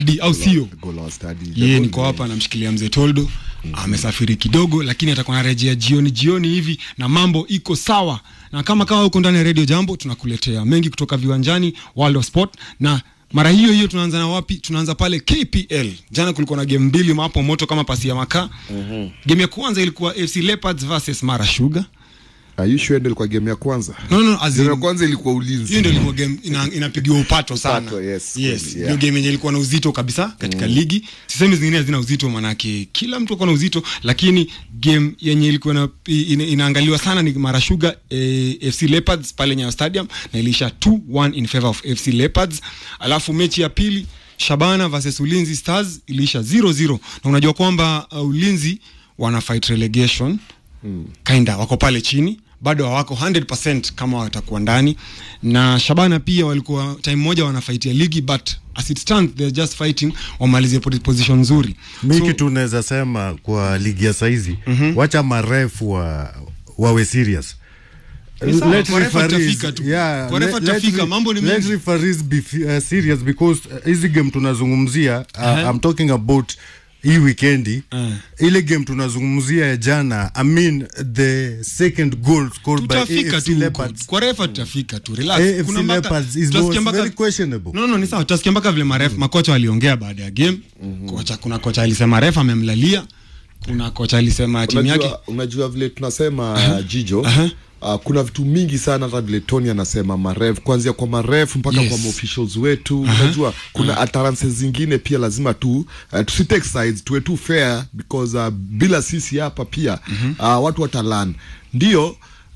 Di, au sio Goal our study. ye niko hapa namshikilia mzee toldo amesafiri kidogo lakini atakuwa narejea jioni jioni hivi na mambo iko sawa na kama kawa huko ndani ya redio jambo tunakuletea mengi kutoka viwanjani world of sport na mara hiyo hiyo tunaanza na wapi tunaanza pale kpl jana kulikuwa na game mbili mapo moto kama pasi ya makaa mm-hmm. game ya kwanza ilikuwa fc leopards versus mara sugar Are you sure ndio ilikuwa game ya kwanza? no, no, as Game ya in, kwanza ilikuwa ulinzi. hiyo ndio ilikuwa game ina, inapigiwa upato sana Upato, yes, yes kweli, ndio yeah. game yenye ilikuwa na uzito kabisa katika mm. ligi sisemi zingine hazina uzito manake kila mtu akuwa na uzito lakini game yenye ilikuwa na, ina, inaangaliwa sana ni marashuga eh, fc leopards pale nyayo stadium na ilisha 2-1 in favor of fc leopards alafu mechi ya pili shabana versus ulinzi stars iliisha 0-0 na unajua kwamba uh, ulinzi wana fight relegation mm. kinda wako pale chini bado hawako 100% kama watakuwa ndani na shabana pia walikuwa time moja wanafaitia ligi but as it stands they're just fighting wamalizie po- position nzuri mi So- kitu unaweza sema kwa ligi ya saizi mm-hmm. wacha marefu wa, wawe serious Ni sawa, Let kwa refa referees- tutafika tu. yeah, Kwa refa let- tutafika, let- mambo ni let mengi. referees be fi- uh, serious because uh, hizi game tunazungumzia uh, Aha. I'm talking about hii wikendi Eh. ile game tunazungumzia ya jana I mean the second goal scored by tutafika AFC tu huko. Leopards kwa refa tutafika tu relax AFC Kuna mpaka- Leopards is tutasikia was mpaka- very questionable no, no, ni sawa tutasikia mpaka vile marefu makocha waliongea baada ya game kocha kuna kocha alisema refa amemlalia kuna kocha alisema timu yake unajua, unajua vile tunasema uh, jijo Aha. Uh, kuna vitu mingi sana hata vile tony anasema maref kuanzia kwa maref mpaka Yes. kwa maofficials wetu unajua kuna utterances zingine pia lazima tu uh, tusitake sides tuwe tu fair because uh, bila sisi hapa pia uh, watu watalan ndio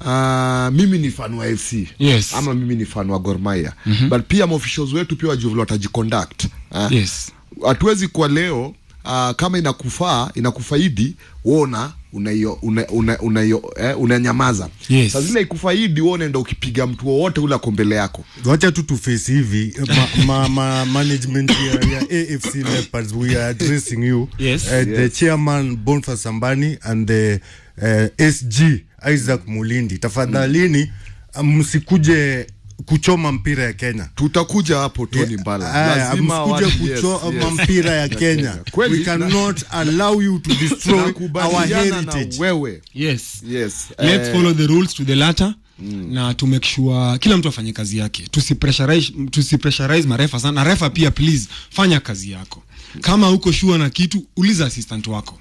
Uh, mimi ni fan wa fc Yes. ama mimi ni fan wa gormaya but pia maofficials wetu pia wajua vile watajiconduct uh, yes hatuwezi kwa leo uh, kama inakufaa inakufaidi wona unaio una, una, unaio eh, unanyamaza Yes. saa zile ikufaidi wewe unaenda ukipiga mtu wowote ule ako mbele yako wacha tu tuface hivi ma, ma, ma, management ya, ya afc leopards we are addressing you Yes. uh, the chairman bonfa sambani and the uh, sg isaac mulindi tafadhalini mm. msikuje kuchoma mpira ya kenya tutakuja hapo toni mbala Aya, lazima msikuje watu- yes, kuchoma yes. mpira ya kenya Kweli, we cannot allow you to destroy our Nakubaliana na heritage wewe yes yes let's eh, follow the rules to the latter mm. na to make sure kila mtu afanye kazi yake tusipressurize tusipressurize marefa sana na refa pia please fanya kazi yako kama uko shua na kitu uliza assistant wako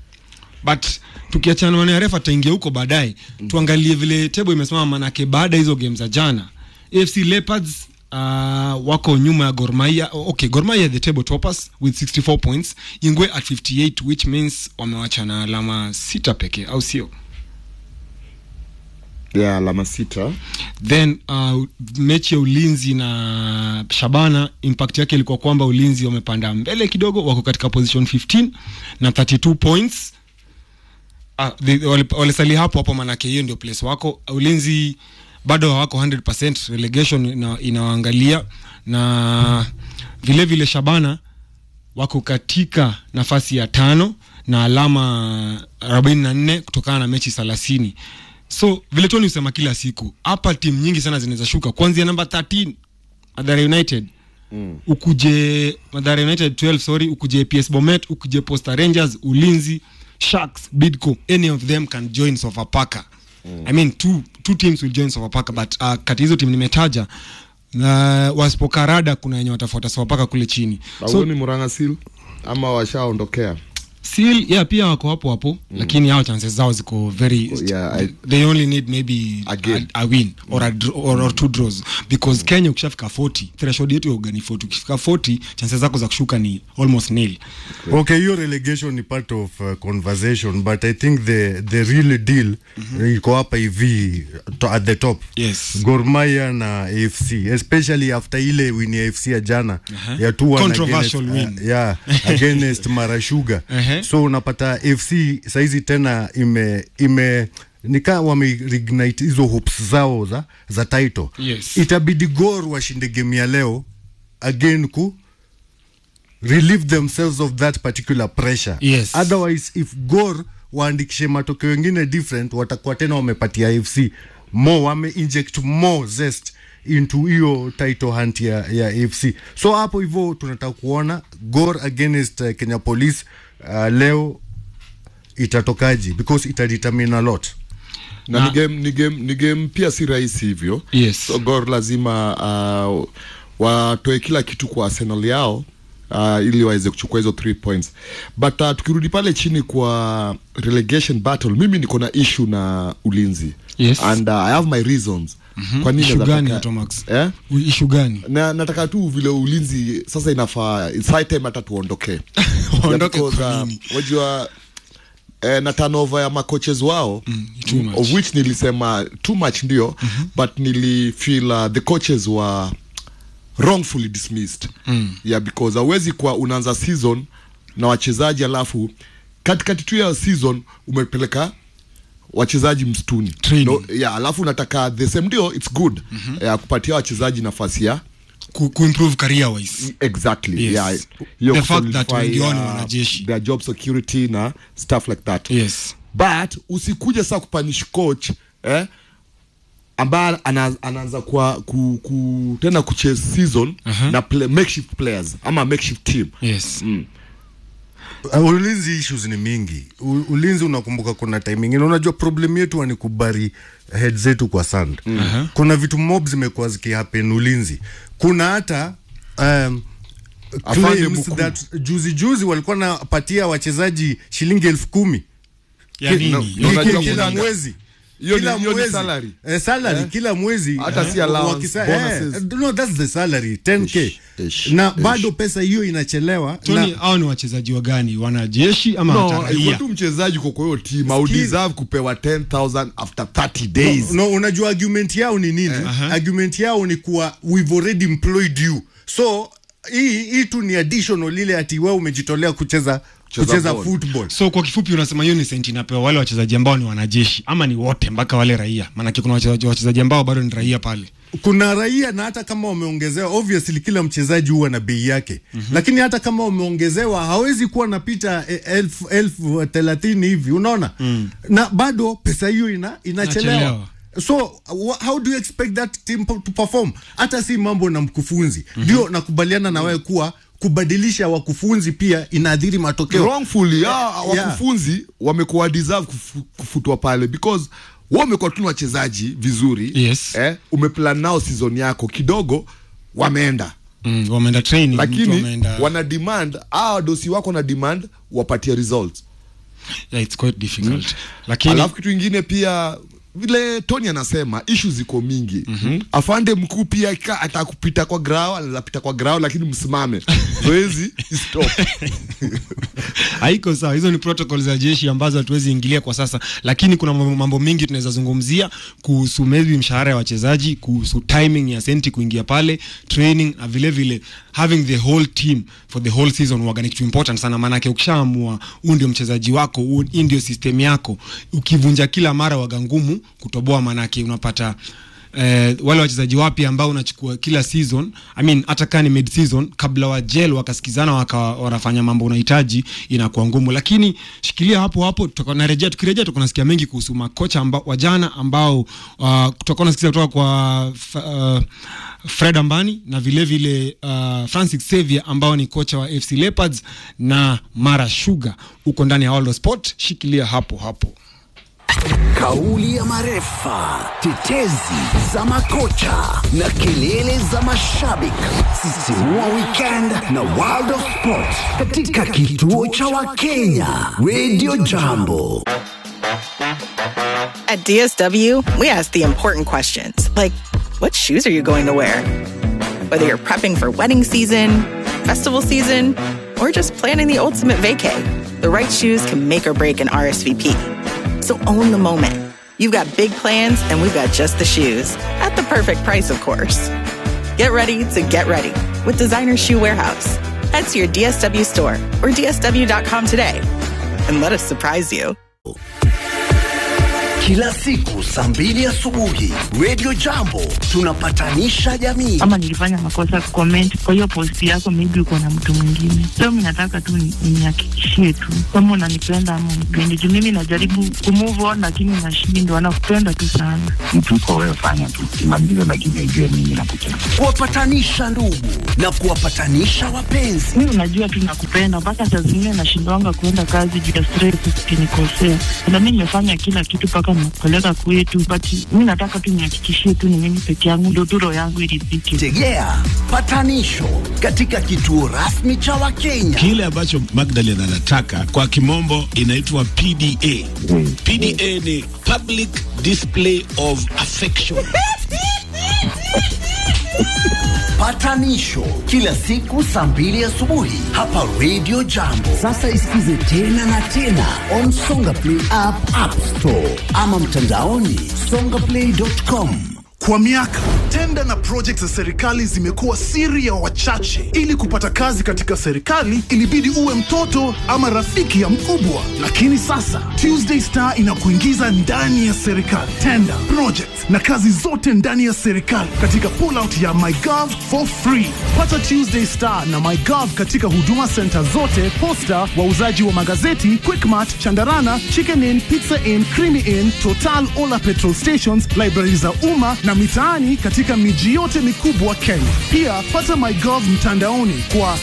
but tukiachana na refa taingia huko baadaye mm. tuangalie vile tebo imesimama manake baada ya hizo game za jana afc leopards uh, wako nyuma ya gormaia okay gormaia the table toppers with 64 points ingwe at 58 which means wamewacha na alama sita pekee au sio ya alama sita then uh, mechi ya ulinzi na shabana impact yake ilikuwa kwamba ulinzi wamepanda mbele kidogo wako katika position 15 na 32 points ah, the- wale- walisali hapo hapo manake hiyo ndio place wako ulinzi bado hawako 100 relegation ina, inawaangalia na vile vile shabana wako katika nafasi ya tano na alama 44 kutokana na mechi 30 so vile toni husema kila siku hapa timu nyingi sana zinaweza shuka kuanzia namba 13 madhara united mm. ukuje madhara united 12 sorry ukuje ps bomet ukuje posta rangers ulinzi sharks bidco any of them can join sofapaka mm. i mean two, two teams will join sofapaka but uh, kati hizo timu nimetaja na wasipokarada kuna wenye watafuata sofapaka kule chini so, so ni murangasil ama washaondokea Seal, yeah, pia wako hapo hapo mm. lakini hao chances zao ziko very Yeah, I- they only need maybe A game. a, a win or, a, dr- or, or two draws because mm. kenya ukishafika 40 threshold yetu ya ugani 40 ukifika 40 chances zako za kushuka ni almost nil okay hiyo relegation ni part of uh, conversation but i think the the real deal mm-hmm. iko hapa hivi to, at the top Yes. gormaya na afc especially after ile win ya afc ya jana uh-huh. ya 2-1 Controversial against, win. uh, yeah, against marashuga Uh-huh. so unapata fc saizi tena ime ime nikaa wameignite hizo hopes zao za za title Yes. itabidi gor washinde game ya leo again ku relieve themselves of that particular pressure Yes. otherwise if gor waandikishe matokeo wengine different watakuwa tena wamepatia fc more wame inject more zest into hiyo title hunt ya, ya AFC. So hapo hivyo tunataka kuona Gor against uh, Kenya Police uh, leo itatokaji because itadetermine a lot. na, Na- ni game ni game ni game pia si rahisi hivyo Yes. so Gor lazima uh, watoe kila kitu kwa Arsenal yao uh, ili waweze kuchukua hizo 3 points but uh, tukirudi pale chini kwa relegation battle mimi niko na issue na ulinzi Yes. and uh, I have my reasons kwa nini Issue naweza gani taka- Atomax? eh? ishu gani na nataka tu vile ulinzi sasa inafaa it's high time hata tuondoke Waondoke Yeah, because, kwa uh, nini? wajua eh, na turnover ya macoaches wao too much. of which nilisema too much ndio but nilifeel uh, the coaches were wrongfully dismissed yeah because hauwezi kuwa unaanza season na wachezaji alafu katikati tu ya season umepeleka wachezaji msituni Training. no, yeah, alafu unataka the same ndio it's good yeah, kupatia wachezaji nafasi ya ku, kuimprove career wise exactly Yes. yeah hiyo The fact that kusolidify, wengi wao ni uh, wanajeshi. their job security na stuff like that yes but usikuje saa kupanish coach eh, ambaye ana, anaanza kwa ku, ku, tena kuchase season Aha. na play, makeshift players ama makeshift team yes Uh, ulinzi issues ni mingi. U, ulinzi unakumbuka, kuna time ingine, unajua problem yetu ni kubari head zetu kwa sand. Aha. Kuna vitu mob zimekuwa zikihappen ulinzi. Kuna hata um, Afande claims Mukulu. that juzi juzi walikuwa napatia wachezaji shilingi elfu kumi ya Ki- nini no, Ya no, Kila- unajua nini? kila kuna- mwezi Hiyo ni- Kila hiyo ni mwezi. salary. Eh, salary kila mwezi Hata si eh, allowance, wakisa- bonuses. eh, no that's the salary 10k Ish, ish, na ish. bado pesa hiyo inachelewa Tony, na, hao ni wachezaji wa gani wanajeshi ama no hata iko raia tu mchezaji kwa kwa hiyo team au Skill. deserve kupewa 10000 after 30 days no, unajua argument yao ni nini Aha. argument yao ni kuwa we've already employed you so hii hii tu ni additional ile ati wewe umejitolea kucheza Kucheza kucheza ball. football so kwa kifupi unasema hiyo ni senti inapewa wale wachezaji ambao ni wanajeshi ama ni wote mpaka wale raia maanake kuna wachezaji wachezaji ambao bado ni raia pale kuna raia na hata kama wameongezewa obviously kila mchezaji huwa na bei yake mm-hmm. lakini hata kama wameongezewa hawezi kuwa napita eh, elfu elfu thelathini hivi unaona mm. na bado pesa hiyo ina, inachelewa Inachelewa. so wha- how do you expect that team po- to perform hata si mambo na mkufunzi ndio mm-hmm. nakubaliana na wewe kuwa kubadilisha wakufunzi pia inaathiri matokeo wrongfully ah, Yeah. wakufunzi wamekuwa deserve kufu, kufutwa pale because wao wamekuwa tu ni wachezaji vizuri Yes. eh, umeplan nao season yako kidogo wameenda mm, wameenda training mtu lakini wameenda wana demand ah, wadosi wako na demand wapatie results yeah, it's quite difficult lakini alafu kitu ingine pia vile tony anasema ishu ziko mingi mm-hmm. afande mkuu pia ka- atakupita kwa grao anaweza pita kwa grao lakini msimame zoezi stop haiko sawa hizo ni protocol za jeshi ambazo hatuwezi ingilia kwa sasa lakini kuna mambo, mambo mengi tunaweza zungumzia kuhusu maybe mshahara ya wachezaji kuhusu timing ya senti kuingia pale training na vile vile having the whole team for the whole season huwaga ni kitu important sana maanake ukishaamua huu ndio mchezaji wako huu- hii ndio system yako ukivunja kila mara waga ngumu kutoboa maanake unapata eh, wale wachezaji wapya ambao unachukua kila season I mean, hata kaa ni mid season kabla wa gel wakasikizana waka, wanafanya mambo unahitaji inakuwa ngumu lakini shikilia hapo hapo tutakuwa narejea tukirejea tutakuwa nasikia mengi kuhusu makocha amba, wajana ambao uh, tutakuwa nasikiza kutoka kwa uh, Fred Ambani na vile vile uh, Francis Xavier ambao ni kocha wa FC Leopards na Mara Sugar huko ndani ya World of Sport shikilia hapo hapo Kauli ya marefa, tetezi za makocha na kelele za mashabiki. Sisimua weekend na World of Sport katika kituo cha Wakenya Radio Jambo. At DSW, we ask the important questions like what shoes are you going to wear? Whether you're prepping for wedding season, festival season, or just planning the ultimate vacay, the right shoes can make or break an RSVP. So own the moment. You've got big plans, and we've got just the shoes at the perfect price, of course. Get ready to get ready with Designer Shoe Warehouse. Head to your DSW store or DSW.com today and let us surprise you. kila siku saa mbili asubuhi Radio Jambo tunapatanisha jamii. ama nilifanya makosa kucomment kwa hiyo post yako, maybe uko na mtu mwingine. So mimi nataka tu ni- nihakikishie tu kama unanipenda ama unipendi, juu mimi najaribu kumove on lakini nashindwa. Nakupenda tu sana. mtu uko wewe, fanya tu kimaliza, lakini ujue mimi nakupenda. Kuwapatanisha ndugu na kuwapatanisha wapenzi. Mimi unajua tu nakupenda, mpaka saa zingine nashindwanga kuenda kazi juu ya stress, ukinikosea. Na mimi nimefanya kila kitu mpaka nimekupeleka kwetu, but mimi nataka tu nihakikishie tu ni mimi peke yangu, ndio tu roho yangu iridhike. Tegea patanisho katika kituo rasmi cha Wakenya. Kile ambacho Magdalene anataka kwa kimombo inaitwa PDA. PDA ni public display of affection. Patanisho kila siku saa mbili asubuhi hapa Radio Jambo. Sasa isikize tena na tena on Songa Play app, App Store ama mtandaoni songaplay.com. Kwa miaka tenda na project za serikali zimekuwa siri ya wachache. Ili kupata kazi katika serikali, ilibidi uwe mtoto ama rafiki ya mkubwa. Lakini sasa Tuesday Star inakuingiza ndani ya serikali, tenda project na kazi zote ndani ya serikali katika pullout ya MyGov for free. Pata Tuesday Star na MyGov katika huduma center zote, posta, wauzaji wa magazeti, Quickmart, Chandarana, Chicken Inn, Pizza Inn, Creamy Inn, Total, Ola petrol stations, library za umma na mitaani katika miji yote mikubwa Kenya. Pia pata MyGov mtandaoni kwa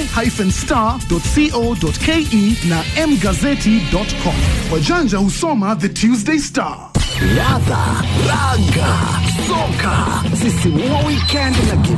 the-star.co.ke na mgazeti.com. Wajanja husoma The Tuesday Star. Ladha, raga, soka, sisimua weekend na